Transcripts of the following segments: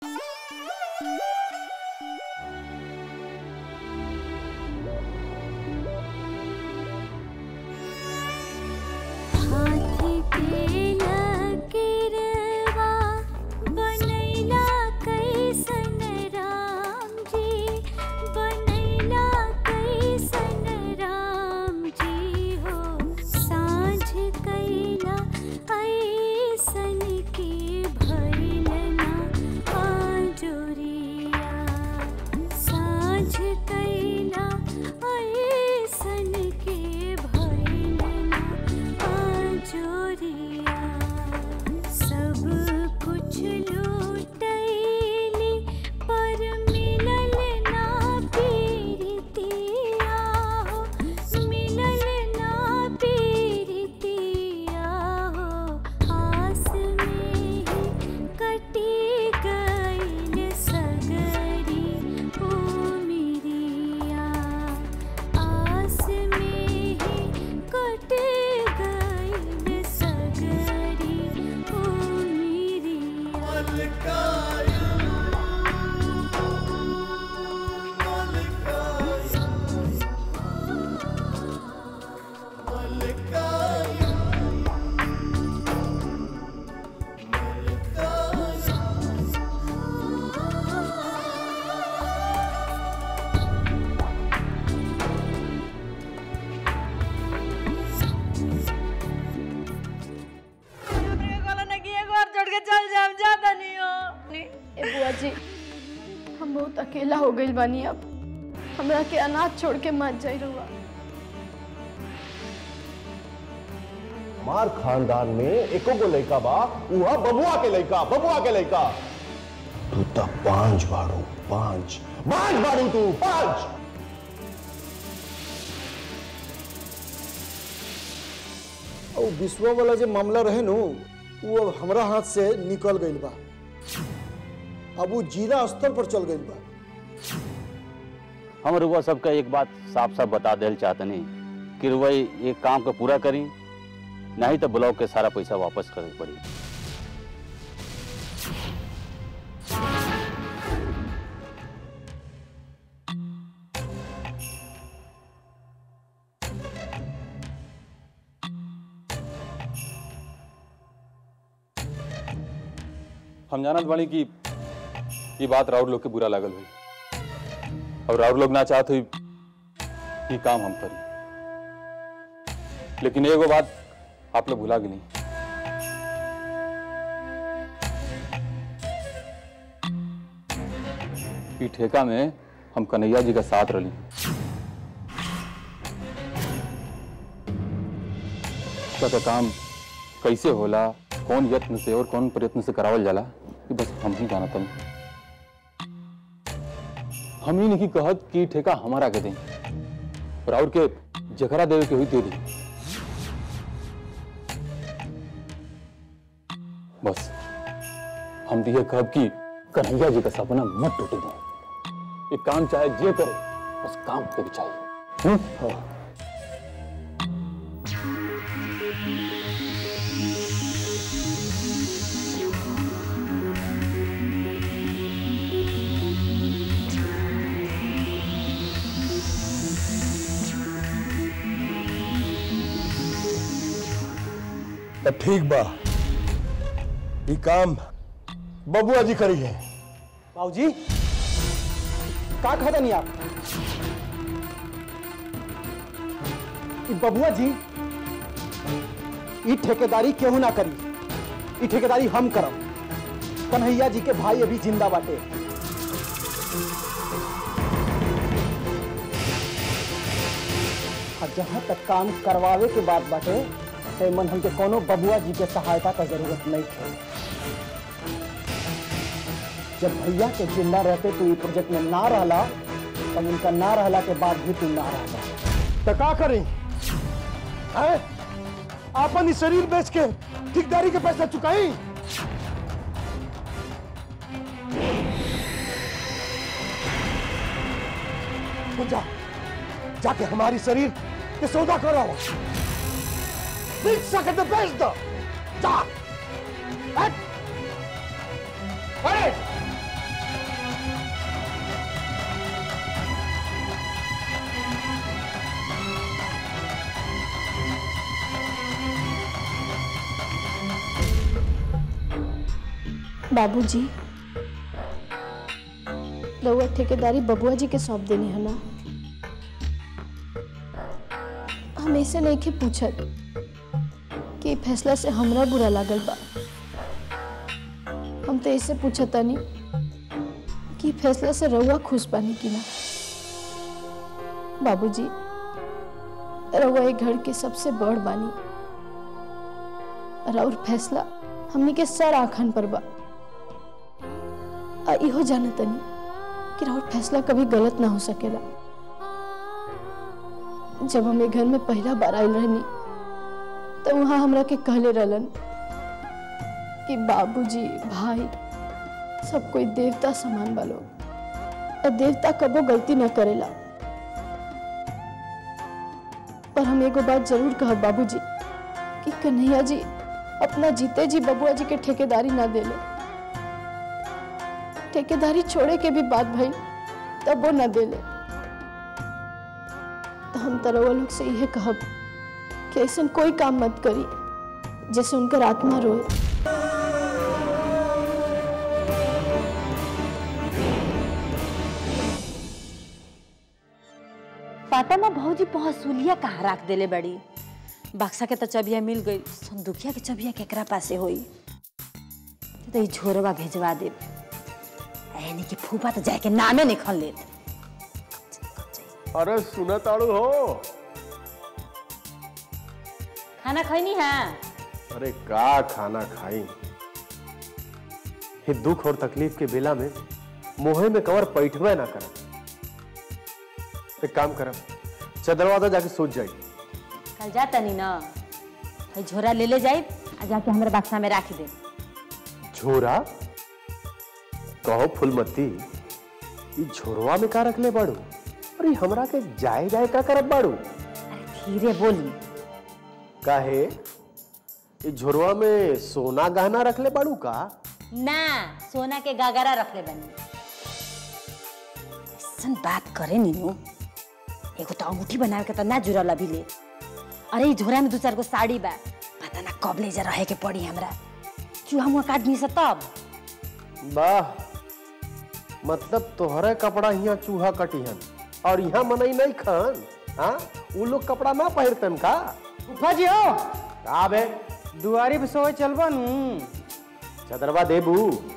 हाथी के लकीरवा बनैला कैसन राम जी बनैला कैसन राम जी हो साँझ कैला ऐसन के भइल ना आजोरिया साँझ कैला ऐसन के भइल ना आजोरिया सब कुछ लूटैली पर मिलल ना पीरतिया हो मिलल ना पीरतिया हो आस में ही कटी गइल सगरी ओ मिरिया आस में ही कट गइल सगरी ओ मिरिया ए बुआ जी हम बहुत अकेला हो गइल बानी अब हमरा के अनाथ छोड़ के मत जाई रहुआ हमार खानदान में एको गो लड़का बा उहा बबुआ के लड़का बबुआ के लड़का तू तो पांच बाड़ू पांच पांच बाड़ू तू पांच और विश्वा वाला जो मामला रहे नु वो अब हमरा हाथ से निकल गइल बा अब वो जिला स्तर पर चल गइल बा हम रुआ सबका एक बात साफ साफ बता देल चाहतनी कि रुआ एक काम के पूरा करी नहीं तो ब्लॉक के सारा पैसा वापस करे पड़ी हम जानत बानी कि ये बात राउर लोग के बुरा लागल हुई और राउर लोग ना चाहत हुई ये काम हम करी लेकिन एगो बात आप लोग भुला गेली ई ठेका में हम कन्हैया जी का साथ रही का काम कैसे होला कौन यत्न से और कौन प्रयत्न से करावल जाला ये बस हम ही जानत हन हम ही नहीं कहत कि ठेका हमारा के दें और और के जकरा देवे के हुई दे दी बस हम दिए कहब कि कन्हैया जी का सपना मत टूटे दो ये काम चाहे जे करे बस काम के भी चाहिए हम्म? हाँ। तो ठीक बा ये काम बबुआ जी करी है बाबूजी का कहता नहीं आप ई बबुआ जी ई ठेकेदारी केहू ना करी ई ठेकेदारी हम करब कन्हैया जी के भाई अभी जिंदा बाटे और जहाँ तक काम करवावे के बात बाटे ते मन हमके कोनो बबुआ जी के सहायता का जरूरत नहीं है जब भैया के जिंदा रहते तू ई प्रोजेक्ट में ना रहला तब उनका ना रहला के बाद भी तू ना रहला तो का करी है आपन ही शरीर बेच के ठेकेदारी के पैसा चुकाई तो जा जाके हमारी शरीर के सौदा करो बेच सके तो बेच दो जा हट! अरे बाबूजी रउआ ठेकेदारी बबुआ जी के सौंप देनी है ना हम ऐसे नहीं के पूछत कि ई फैसला से हमरा बुरा लागल बा हम तो ऐसे पूछतानी कि ई फैसला से रउआ खुश बानी कि ना बाबूजी रउआ एक घर के सबसे बड़ बानी और फैसला हमनी के सर आखन पर बा आ इहो जानतनी कि राउर फैसला कभी गलत ना हो सकेला जब हम घर में पहला बार आयल रहनी तो वहां हमरा के कहले रहलन कि बाबूजी भाई सब कोई देवता समान बा लोग और देवता कबो गलती ना करेला पर हम एगो बात जरूर कहब बाबूजी कि कन्हैया जी अपना जीते जी बबुआ जी के ठेकेदारी ना देले ठेकेदारी छोड़े के भी बात भइल तब वो ना देले तो हम तरवा लोग से यह कहब कि ऐसा कोई काम मत करी जैसे उनकर आत्मा रोए पता ना भौजी पहसुलिया कहाँ रख देले बड़ी बक्सा के तो चबिया मिल गई संदुकिया के चबिया केकरा पासे होई तो ई झोरवा भेजवा दे यानी कि फूफा तो जाके नामे नहीं खन लेत अरे सुना ताड़ू हो खाना खैनी है अरे का खाना खाई ये दुख और तकलीफ के बेला में मोहे में कवर पैठवे ना करब एक काम करब चदरवादा जाके सोच जाई कल जाता नहीं ना भाई झोरा ले ले जाए आ जाके हमारे बक्सा में रख दे झोरा कहो फुलमती ई झोरवा में का रखले बाड़ू अरे हमरा के जाए जाए का करब बाड़ू अरे धीरे बोली काहे ई झोरवा में सोना गहना रखले बाड़ू का ना सोना के गागरा रख ले बनी ऐसन बात करे नीनू एगो तो अंगूठी बनावे के तो ना जुड़ल अभी ले अरे ई झोरा में दू चार गो साड़ी बा पता ना कब ले जा रहे के पड़ी हमरा चूहा मुआ काट नी से तब वाह मतलब तोहरे कपड़ा यहाँ चूहा कटिहन और यहाँ मनई नहीं खान हाँ उ लोग कपड़ा ना पहिरतन का फूफा जी हो का बे दुआरी पे सोए चलबा नू चदरवा देबू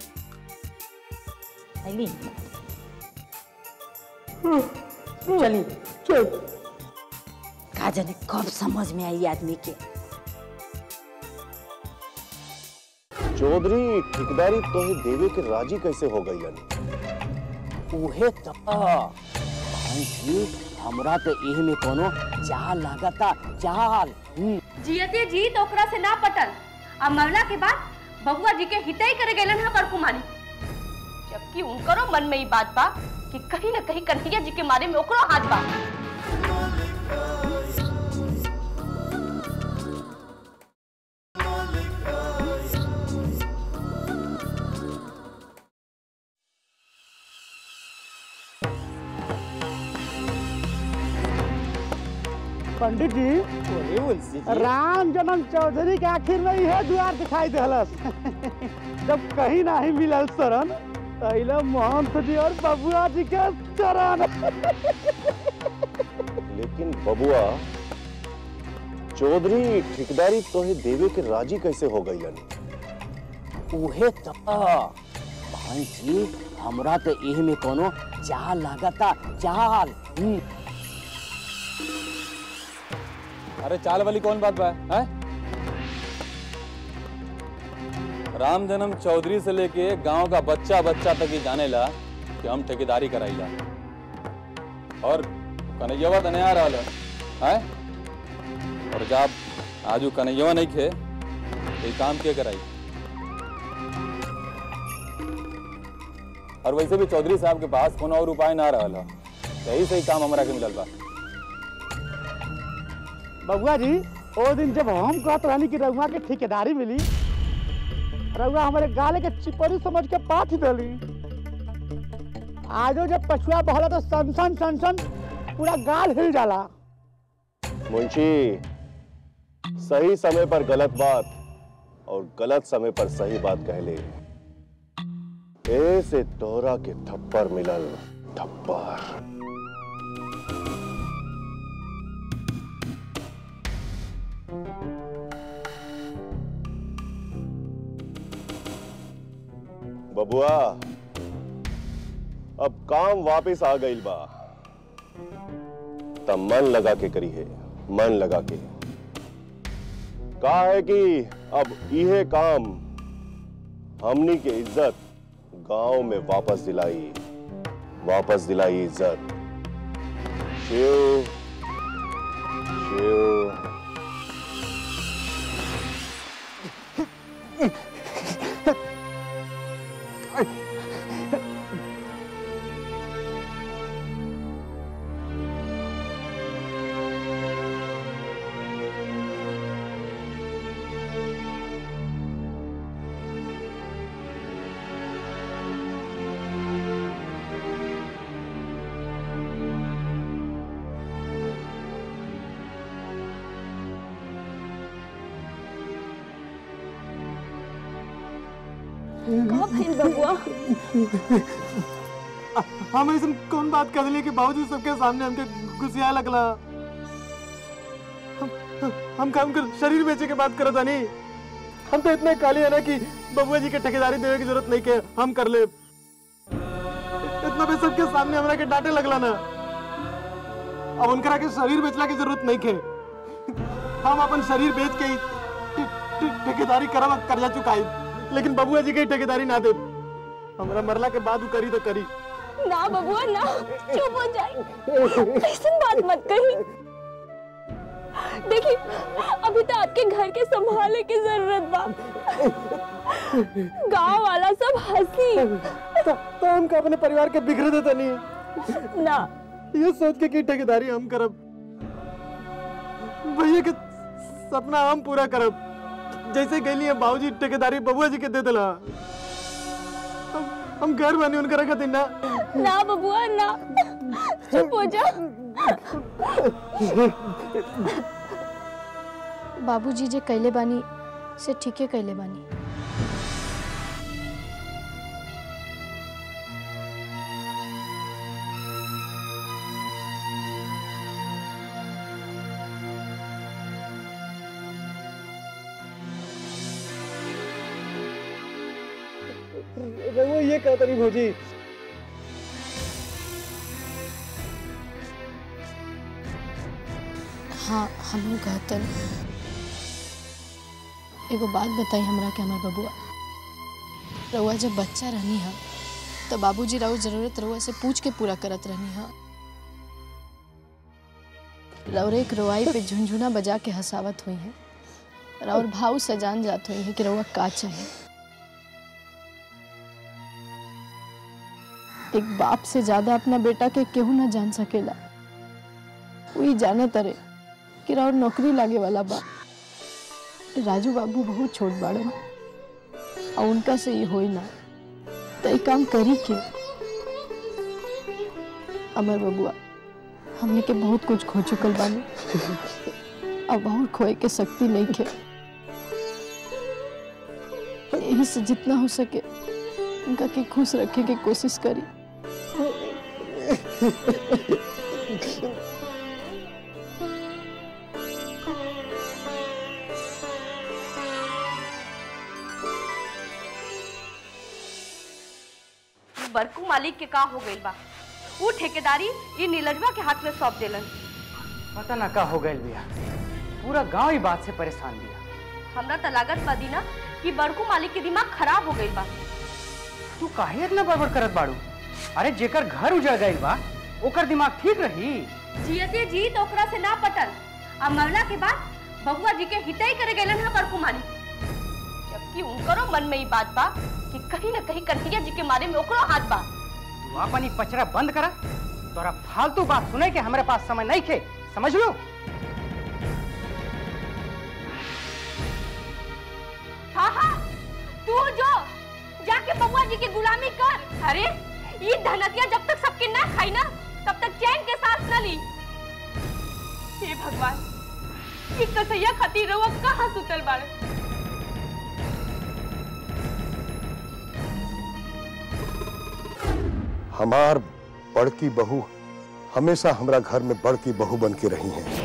अली चली का जाने कब समझ में आई आदमी के चौधरी ठेकेदारी तोहे देवे के राजी कैसे हो गई उहे तो भाई जी हमरा तो एह में कोनो जाल लागता जाल हम्म, जियते जी तो ओकरा से ना पटल अब मरला के बाद बबुआ जी के हितई करे गेलन है बड़कुमारी जबकि उनकरो मन में ई बात बा कि कहीं ना कहीं कन्हैया जी के मारे में ओकरो हाथ बा पंडित जी राम जन्म चौधरी के आखिर में यह द्वार दिखाई दिलस जब कहीं नहीं मिलल शरण तैले महंत जी और बबुआ जी के चरण लेकिन बबुआ चौधरी ठेकेदारी तोहे देवे के राजी कैसे हो गई उहे तो भाई जी हमरा तो एह में कोनो जाल लागता जाल हम्म, अरे चाल वाली कौन बात बा है राम जन्म चौधरी से लेके गांव का बच्चा बच्चा तक ही जाने ला कि हम ठेकेदारी कराईला और कन्हैया तो नहीं आ रहा है और जब आजू कन्हैया नहीं खे तो ये काम के कराई और वैसे भी चौधरी साहब के पास कोनो और उपाय ना रहा सही सही काम हमरा के मिलल बा बबुआ जी ओ दिन जब हम कहत रहनी कि रउआ के ठेकेदारी मिली रउआ हमारे गाले के चिपरी समझ के पाथ देली आजो जब पछुआ बहला तो सनसन सनसन पूरा गाल हिल जाला मुंशी सही समय पर गलत बात और गलत समय पर सही बात कह ले ए से तोरा के थप्पड़ मिलल थप्पड़ बबुआ अब काम वापस आ गई बा तब मन लगा के करी है मन लगा के कहा है कि अब इहे काम हमनी के इज्जत गांव में वापस दिलाई वापस दिलाई इज्जत शिव शिव का भइल बबुआ हम ऐसा कौन बात कर दिली कि बाबूजी सबके सामने हमके गुस्सिया लगला हम हम काम कर शरीर बेचे के बात करत नहीं हम तो इतने काली है ना कि बबुआ जी के ठेकेदारी देवे की जरूरत नहीं के हम कर ले इतना भी सबके सामने हमरा के डांटे लगला ना अब उनकरा के शरीर बेचला की जरूरत नहीं के हम अपन शरीर बेच के ही ठे- ठे- ठेकेदारी करब और कर्जा चुकाई लेकिन बबुआ जी के ही ठेकेदारी ना दे हमरा मरला के बाद उ करी तो करी ना बबुआ ना चुप हो जाए ऐसी बात मत कही देखिए अभी तो आपके घर के संभाले की जरूरत बा गांव वाला सब हंसी तो, तो हमको अपने परिवार के बिखरे देता नहीं ना ये सोच के कि ठेकेदारी हम करब भैया के सपना हम पूरा करब जैसे गई है बाबूजी ठेकेदारी बबुआ जी के दे दिला हम, हम घर बनी उनका रखा दिन ना ना बबुआ ना चुप हो जा बाबूजी जे कैले बानी से ठीके कैले बानी वो ये कहता नहीं भौजी हाँ हम कहतन एगो बात बताई हमरा के हमार बबुआ रउआ जब बच्चा रहनी हा तो बाबूजी राउ जरूरत रउआ से पूछ के पूरा करत रहनी हा रउर एक रोआई पे झुनझुना बजा के हंसावत हुई है और भाव से जान जात हुई है कि रउआ का चाहिए एक बाप से ज्यादा अपना बेटा के केहू ना जान सकेला वही जाने तरे कि राउर नौकरी लागे वाला बा राजू बाबू बहुत छोट बाड़न और उनका से ये होई ना तो ये काम करी के अमर बबुआ हमने के बहुत कुछ खो चुकल बानी अब और खोए के शक्ति नहीं खे यही से जितना हो सके उनका के खुश रखे के कोशिश करी बरकू मालिक के का हो गइल बा ऊ ठेकेदारी ये नीलजवा के हाथ में सौंप देलन पता ना का हो गइल बिया पूरा गांव ही बात से परेशान बिया हमरा त लागत बा दीना कि बड़कू मालिक के दिमाग खराब हो गइल बा तू काहे इतना बड़बड़ करत बाड़ू अरे जेकर घर उजड़ गइल बा ओकर दिमाग ठीक रही जियते जी तो ओकरा से ना पटल अब मरला के बाद बबुआ जी के हितई करे गेलन है बड़कू मालिक जबकि उनकरो मन में ही बात बा कि कहीं ना कहीं कन्हैया जी के मारे में ओकरो हाथ बा तू अपन ही पचरा बंद करा तोरा फालतू बात सुने के हमारे पास समय नहीं खे समझ लो हाँ हाँ तू जो जाके बबुआ जी की गुलामी कर अरे ये धनतिया जब तक सबके ना खाई ना तब तक चैन के सांस न ली हे भगवान ये कसैया खातिर रहुआ कहाँ सुतल बाड़े हमार बड़की बहू हमेशा हमरा घर में बड़की बहू बन के रही हैं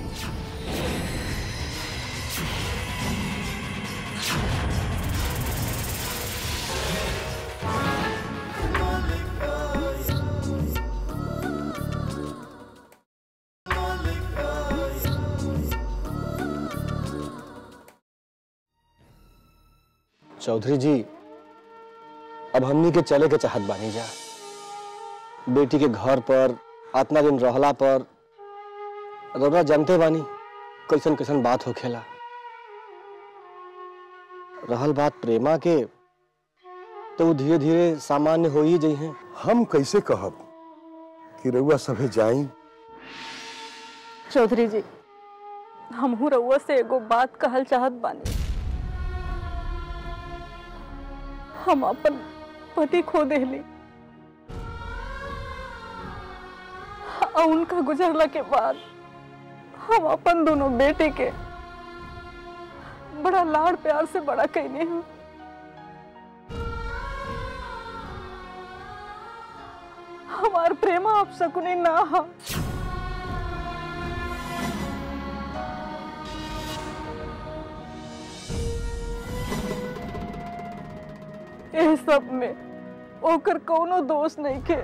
चौधरी जी अब हमनी के चले के चाहत बानी जा बेटी के घर पर आतना दिन रहला पर रौरा जानते बानी कैसन कैसन बात होखेला रहल बात प्रेमा के तो वो धीरे धीरे सामान्य हो ही जाइ हैं हम कैसे कहब कि रउआ सभे जाई चौधरी जी हमहू रउआ से एगो बात कहल चाहत बानी हम अपन पति खो देली और उनका गुजरला के बाद हम अपन दोनों बेटे के बड़ा लाड़ प्यार से बड़ा कैने हैं हमार प्रेमा आप सकुने ना हा एह सब में ओकर कोनो दोष नहीं के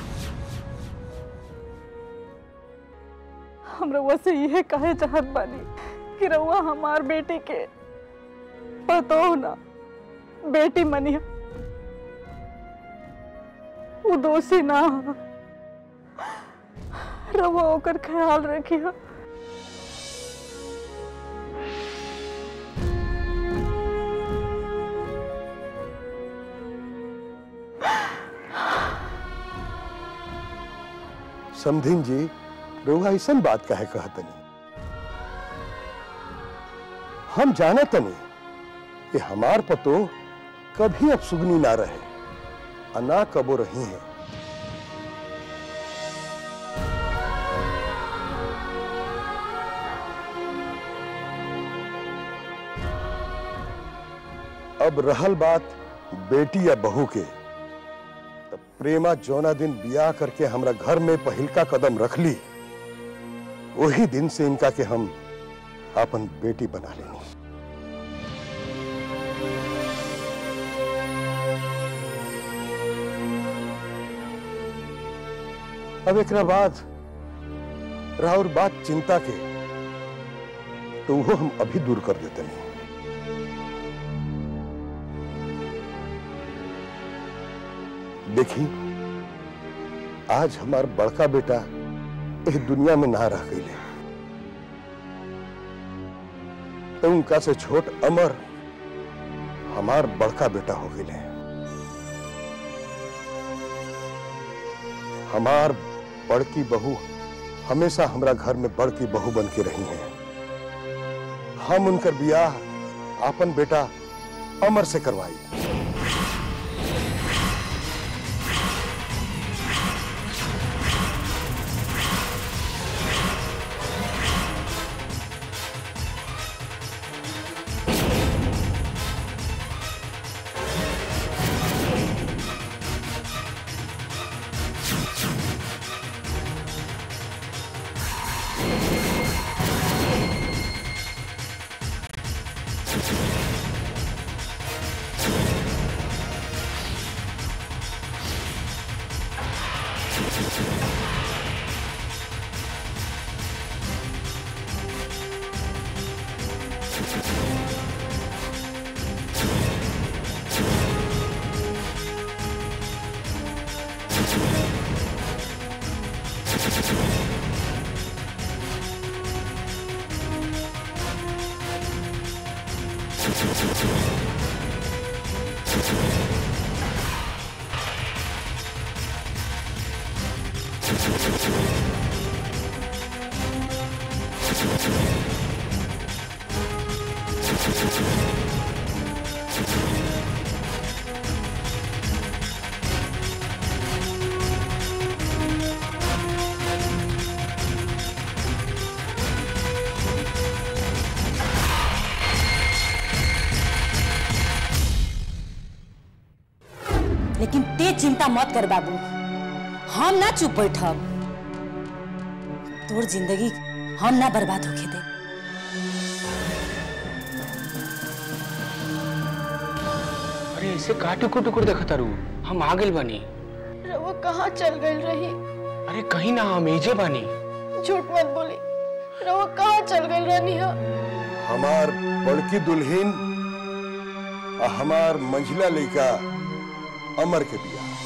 हम रउआ से यह कहे चाहत बानी कि रउआ हमार बेटी के पतो ना बेटी मनिया वो दोषी ना हा। रउआ ओकर ख्याल रखिया समधिन जी रउआ ऐसन बात काहे कहतनी हम जानतनी कि हमार पतो कभी अब सुगनी ना रहे आ ना कबो रही है अब रहल बात बेटी या बहू के तब प्रेमा जौना दिन बियाह करके हमरा घर में पहिलका कदम रख ली वही दिन से इनका के हम अपन बेटी बना लेनी अब एक बाद राहुल बात चिंता के तो वो हम अभी दूर कर देते नहीं देखी आज हमार बड़का बेटा इस दुनिया में ना रह गई तो उनका से छोट अमर हमार बड़का बेटा हो गए हमार बड़की बहू हमेशा हमरा घर में बड़की बहू बन के रही हैं हम उनकर बियाह आपन बेटा अमर से करवाई लेकिन ते चिंता मत कर बाबू हम ना चुप बैठब तोर जिंदगी हम ना बर्बाद होके दे अरे ऐसे का टुकुर टुकुर देखत तारू हम आ गइल बानी रवा कहाँ चल गई रही अरे कहीं ना हम एजे बानी झूठ मत बोली रवा कहाँ चल गई रहनी है हमार बड़की दुल्हन और हमार मंझला लड़का अमर के बिया